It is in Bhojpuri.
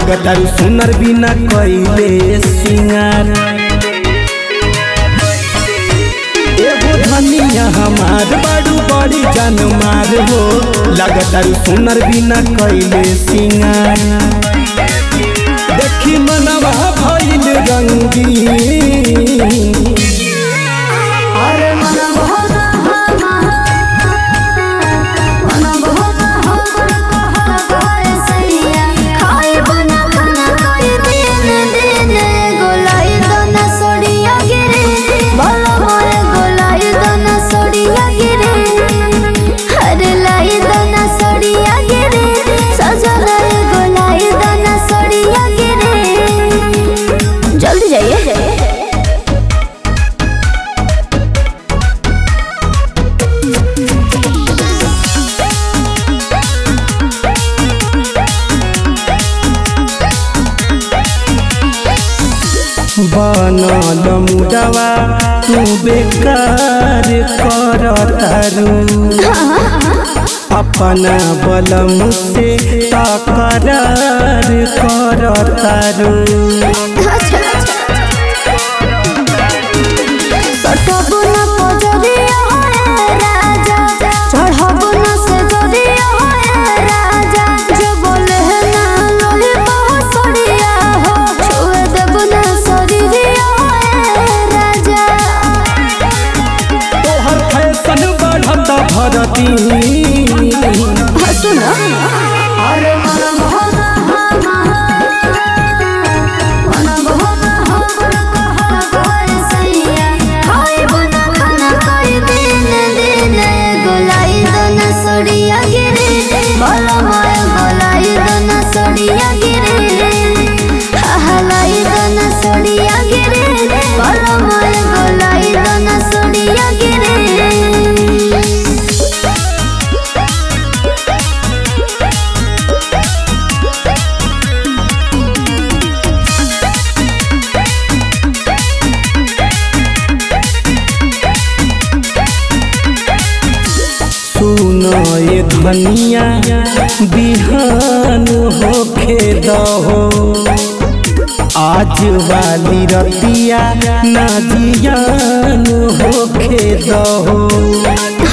लगतारू सुनर बिना कइले सिंगार एगो धनिया हमार बड़ू बड़ी जान मार हो लगतारू सुनर बिना कइले सिंगार देखी मनवा भइल रंगी अरे मन बहुत मन बहुत हो कहल गए सैया खाए बना खाना कोई दिन दिन गोलाई दाना सोड़िया गिरे भला मोरे गोलाई दाना सोड़िया गिरे अरे लाई दाना सोड़िया गिरे सजल गोलाई दाना सोड़िया गिरे जल्दी जाइए बनल मुडवा तू बेकार कर तारू अपना बलम से तकरार कर तारू सटबो न पजरिया होए राजा चढ़बो न से जरिया होए राजा जो बोले है ना लोहे बहसरिया हो छुए देबो न शरीरिया होए राजा तोहर फैशन बढ़त भरती हसु न अरे मन बहुत मन बहुत हो कहल गए सैया खाए बना खाना कोई दिन दिन गोलाई दाना सोड़िया गिरे भला मोए गोलाई दाना सोड़िया गिरे हलाई दाना सोड़िया गिरे भला मोए गोलाई दाना सोड़िया गिरे सुनो ये धनिया बिहान होखे दहो आज वाली रतिया ना जियान होखे दहो